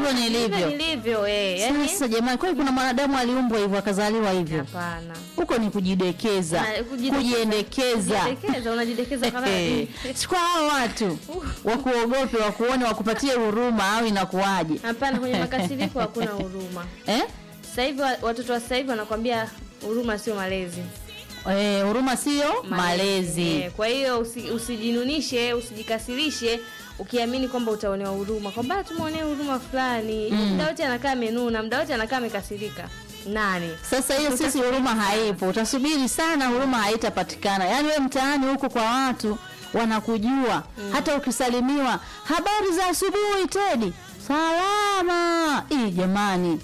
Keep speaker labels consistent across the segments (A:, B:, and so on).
A: ndivyo nilivyo.
B: nilivyo eh, yani
A: Sasa jamani, kwani kuna mwanadamu aliumbwa hivyo akazaliwa hivyo?
B: hapana.
A: Huko ni kujidekeza,
B: Na, kujidekeza.
A: kujiendekeza.
B: Kujidekeza, unajidekeza kama
A: Eh, si kwa hao watu wakuogope, wakuone, wakupatie huruma au inakuwaje?
B: hapana, kwenye makasiriko hakuna huruma.
A: Eh?
B: Sasa hivi wa- watoto wa sasa hivi wanakwambia huruma sio malezi.
A: Eh, huruma sio malezi.
B: Eh, kwa hiyo usi, usijinunishe, usijikasirishe ukiamini kwamba utaonewa huruma, kwamba tumuonee huruma fulani. Muda wote anakaa amenuna, muda wote anakaa amekasirika. Nani?
A: Sasa hiyo sisi huruma haipo, utasubiri sana, huruma haitapatikana. Yaani wewe mtaani huko kwa watu wanakujua, hata ukisalimiwa, habari za asubuhi Tedi, salama. Ii jamani,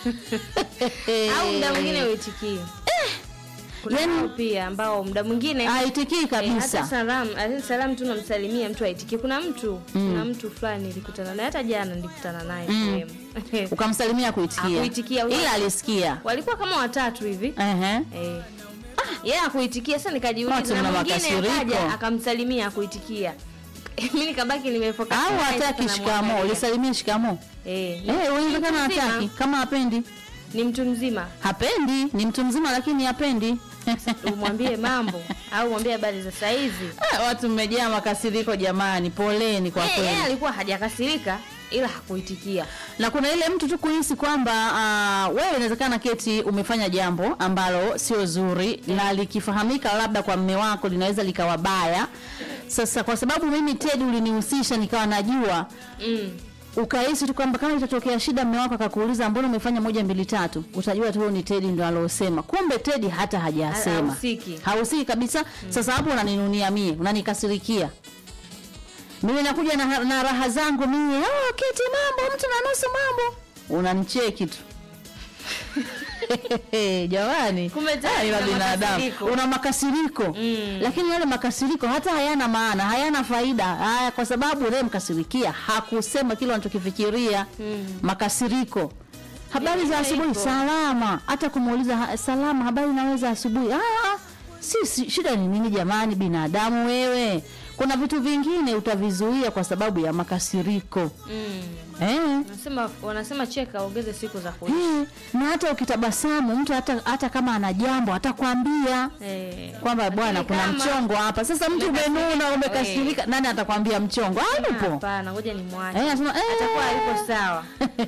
B: Au muda mwingine uitikie. Kuna
A: yani-
B: hao pia ambao muda mwingine
A: haitikii
B: Eh, hata
A: kabisa.
B: salam hata salam tu namsalimia mtu aitikie. Kuna mtu kuna mtu fulani nilikutana naye hata jana nilikutana naye sehemu.
A: Ukamsalimia kuitikia,
B: Akuitikia,
A: ila alisikia.
B: walikuwa kama watatu hivi
A: Ehe.
B: eh. yeye akuitikia. Sasa nikajiuliza,
A: Watu
B: na
A: mna
B: mwingine
A: makasiriko.
B: akaja akamsalimia akuitikia. Mimi nikabaki nimefoka.
A: Au hataki shikamo, ulisalimia shikamo.
B: eh,
A: Eh, uwezekana
B: mtu mzima.
A: hataki, kama hapendi.
B: ni mtu mzima,
A: Hapendi, ni mtu mzima lakini hapendi.
B: umwambie mambo au mwambie habari za saizi.
A: Ah, Watu mmejaa makasiriko jamani, poleni kwa
B: Yeye
A: kweli.
B: yeye alikuwa hajakasirika ila hakuitikia.
A: na kuna ile mtu tu kuhisi kwamba uh, wewe inawezekana keti umefanya jambo ambalo sio zuri na likifahamika labda kwa mme wako linaweza likawa baya. Sasa kwa sababu mimi Tedi ulinihusisha nikawa najua
B: Mm.
A: ukahisi tu kwamba kama itatokea shida mme wako akakuuliza mbona umefanya moja mbili tatu, utajua tu ni Tedi ndo alosema. Kumbe Tedi hata hajasema,
B: Hahusiki.
A: hahusiki kabisa. Sasa hapo unaninunia mie, unanikasirikia mimi nakuja na, na raha zangu mimi, oh, keti mambo, mtu na nusu mambo, unanicheki tu jamani,
B: Kumbe tayari
A: Ah, ila
B: una
A: binadamu
B: makasiriko.
A: una makasiriko
B: Mm.
A: lakini yale makasiriko hata hayana maana, hayana faida haya, kwa sababu unayemkasirikia hakusema kile unachokifikiria.
B: Mm.
A: Makasiriko, habari za
B: Hivyo
A: asubuhi,
B: hivyo.
A: salama. Hata kumuuliza ha, salama, habari naweza asubuhi. Ah, si, si shida ni nini jamani? Binadamu wewe, kuna vitu vingine utavizuia kwa sababu ya makasiriko
B: Mm.
A: eh.
B: Wanasema wanasema cheka ongeze siku za kuishi.
A: Eh, na hata ukitabasamu mtu hata, hata kama ana jambo atakwambia
B: Eh.
A: kwamba bwana
B: Lakini
A: kuna
B: kama-
A: mchongo hapa. Sasa mtu
B: Umekasirika,
A: umenuna
B: eh.
A: umekasirika, nani atakwambia mchongo? Hayupo.
B: Hapana, ngoja nimwache.
A: Eh, anasema, eh.
B: Atakuwa hayupo sawa.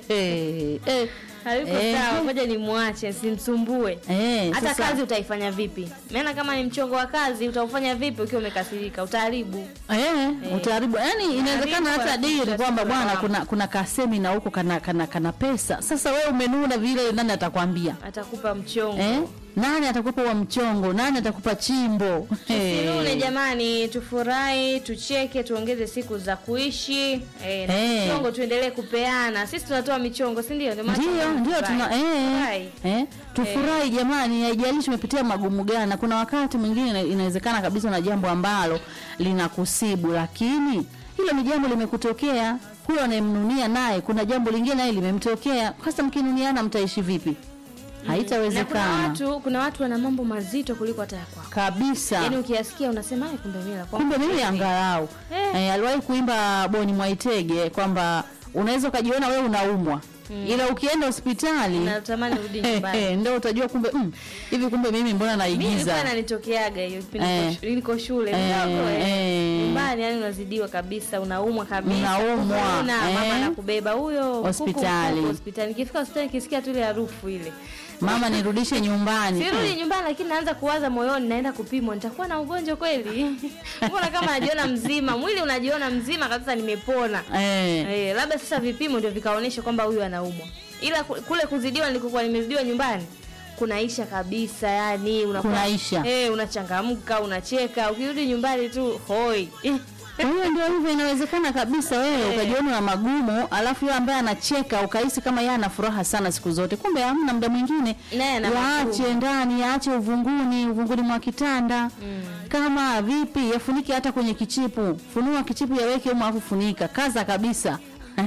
A: eh,
B: Hayupo
A: Eh.
B: sawa, ngoja nimwache, simsumbue.
A: eh,
B: Hata
A: sasa-
B: kazi utaifanya vipi? Maana kama ni mchongo wa kazi utaufanya vipi ukiwa umekasirika? Utaharibu.
A: Eh, utaharibu. Yaani inawezekana hata
B: Utaharibu,
A: diri
B: wanakuja
A: kwamba
B: siku
A: bwana
B: lawama.
A: kuna kuna kasemina huko kana, kana kana pesa. Sasa wewe umenuna vile, nani atakwambia?
B: Atakupa mchongo.
A: Eh? Nani atakupa wa mchongo? Nani atakupa chimbo?
B: Tusinune
A: Eh.
B: jamani, tufurahi, tucheke, tuongeze siku za kuishi eh, na
A: Eh.
B: michongo tuendelee kupeana. Sisi tunatoa michongo, si ndio? Ndio maana
A: Ndio,
B: tunafurahi.
A: ndio tuna eh,
B: Furahi.
A: eh, tufurahi jamani, haijalishi umepitia magumu gani. Na kuna wakati mwingine ina- inawezekana kabisa na jambo ambalo linakusibu, lakini hilo ni jambo limekutokea. Huyo anayemnunia naye kuna jambo lingine naye limemtokea. Sasa mkinuniana mtaishi vipi?
B: Na kuna
A: Haitawezekana
B: watu, kuna watu wana mambo mazito kuliko hata ya kwako.
A: kabisa.
B: Yaani ukiyasikia unasema "Ai, kumbe mimi la kwangu
A: Kumbe mimi
B: hivi."
A: angalau
B: Eh.
A: eh, aliwahi kuimba Boni Mwaitege kwamba unaweza ukajiona wewe unaumwa ila ukienda hospitali
B: Natamani urudi nyumbani.
A: ndio utajua kumbe mm, hivi kumbe mimi mbona
B: Mimi ilikuwa
A: naigiza
B: inanitokeaga hiyo kipindi
A: Eh.
B: niko shu- niko shule
A: Eh,
B: mdogo eh.
A: eh.
B: Nyumbani yani unazidiwa kabisa, unaumwa kabisa.
A: Unaumwa,
B: Una,
A: eh.
B: mama anakubeba huyo kuku,
A: Hospitali.
B: kuku, hospitali. Nikifika hospitali nikisikia tu ile harufu ile.
A: mama nirudishe nyumbani
B: Sirudi nyumbani lakini naanza kuwaza moyoni naenda kupimwa nitakuwa na ugonjwa kweli? Mbona kama najiona mzima, mwili unajiona mzima kabisa nimepona.
A: eh,
B: Eh, labda sasa vipimo ndio vikaonyesha kwamba huyu anaumwa. Ila ku- kule kuzidiwa nilikokuwa nimezidiwa nyumbani kunaisha kabisa yani unakuwa
A: Kunaisha.
B: eh unachangamka unacheka ukirudi nyumbani tu hoi
A: kwa hiyo ndio hivyo inawezekana kabisa wewe ukajiona na magumu alafu yule ambaye anacheka ukahisi kama yeye ana furaha sana siku zote kumbe hamna muda mwingine
B: Naye ana
A: yaache
B: magumu.
A: ndani yaache uvunguni uvunguni mwa kitanda kama vipi yafunike hata kwenye kichipu funua kichipu yaweke humo afu funika kaza kabisa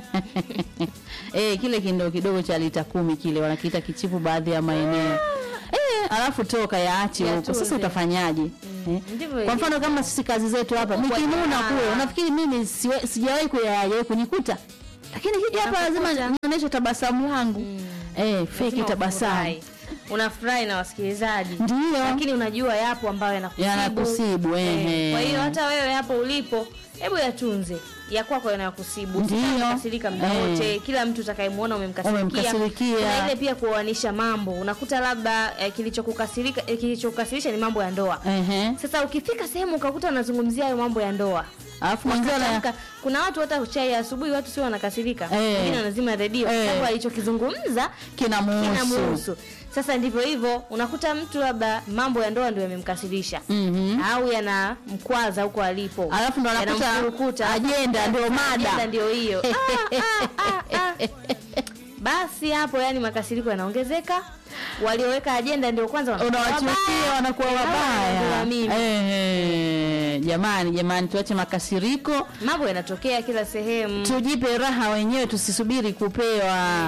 A: eh kile kindoo kidogo cha lita kumi kile wanakiita kichipu baadhi ya maeneo eh alafu toka yaache huko
B: Yatunze.
A: sasa utafanyaje eh?
B: Ndivyo
A: kwa mfano kama sisi kazi zetu hapa
B: Kwa-
A: nikinuna
B: Ah.
A: kule unafikiri mimi siwe- sijawahi kuyaje kunikuta lakini hija hapa lazima
B: Unakuta-
A: nionyeshe tabasamu langu eh, feki
B: Lazima
A: tabasamu
B: ufurahi. unafurahi na wasikilizaji
A: Ndiyo.
B: lakini unajua yapo ambayo yanakusibu
A: Yanakusibu, ehe.
B: kwa hiyo hata wewe hapo ulipo hebu yatunze ya kwako yanayokusibu
A: Ndiyo.
B: kasirika muda
A: Eh.
B: wote kila mtu utakayemwona umemkasirikia
A: Umemkasirikia.
B: Kuna ile pia kuoanisha mambo unakuta labda eh, kilichokukasirika eh, kilichokukasirisha ni mambo ya ndoa
A: Ehe.
B: sasa ukifika sehemu ukakuta unazungumzia hayo mambo ya ndoa
A: alafu mwenzio na
B: Wakatamka, kuna watu hata chai ya asubuhi watu sio wanakasirika
A: Eh.
B: wengine wanazima redio
A: Eh.
B: sababu alichokizungumza
A: kinamuhusu
B: kinamuhusu sasa ndivyo hivyo unakuta mtu labda mambo ya ndoa ndio yamemkasirisha
A: Mhm.
B: au yanamkwaza huko alipo
A: alafu ndo anakuta
B: Yanamfurukuta.
A: ajenda ndio
B: Ajenda
A: mada
B: ndio hiyo Ah, ah, ah, ah. basi hapo yani makasiriko yanaongezeka walioweka ajenda ndio kwanza wanakuwa
A: unawachukia
B: wabaya.
A: wanakuwa
B: Eh, hawa
A: wabaya
B: wanaambiwa mimi.
A: Ehe. jamani jamani tuache makasiriko
B: mambo yanatokea kila sehemu
A: tujipe raha wenyewe tusisubiri kupewa